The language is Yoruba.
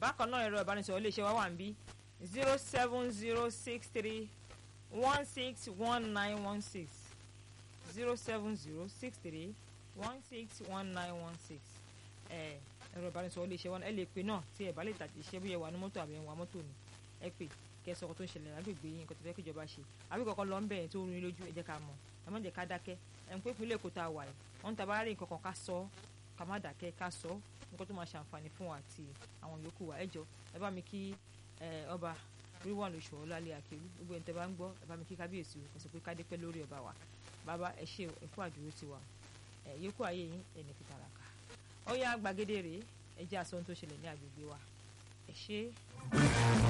bákan náà ẹ̀rọ ìbánisọ̀rọ̀ iléeṣẹ́ wa wà ń bí zero seven zero six three one six one nine one six zero seven zero six three one six one nine one six ẹ̀rọ ìbánisọ̀rọ̀ iléeṣẹ́ wa ẹ lè pè náà tí ẹ bá lè tàbí iṣẹ́ bí ẹ wà ní mọ́tò àbí ẹ wà mọ́tò ni ẹ pè kẹ́ sọ ọkọ tó ń ṣẹlẹ̀ lágbègbè yín nǹkan tó fẹ́ kí ìjọba ṣe àbí kọ̀ọ̀kan lọ ń bẹ̀rẹ̀ tó rún lójú ẹ jẹ́ ká mọ̀ ẹ má jẹ́ ká dákẹ́ ẹ̀ ń pé ìpínlẹ̀ Èkó tá a wà yìí wọ́n ń ta bá rí nǹkan kan ká sọ ká má dákẹ́ ká sọ nǹkan tó máa ṣàǹfààní fún wa àti àwọn yòókù wa ẹ jọ ẹ bá mi kí ọba ríwọ̀n lóṣù ọ̀làlẹ̀ àkèrú gbogbo ẹ̀ ń tẹ́ bá ń gbọ́ ẹ bá mi kí kábíyèsí o kò pé kádé pẹ́ lórí ọba wa bàbá ẹ ṣe ẹkú àdúró tiwa ẹ yòókù ayé yín ẹni fi tàràkà ó yá gbàgede rèé ẹ jẹ́ àsọ ohun tó ṣẹlẹ̀ ní agbègbè wa ẹ ṣe.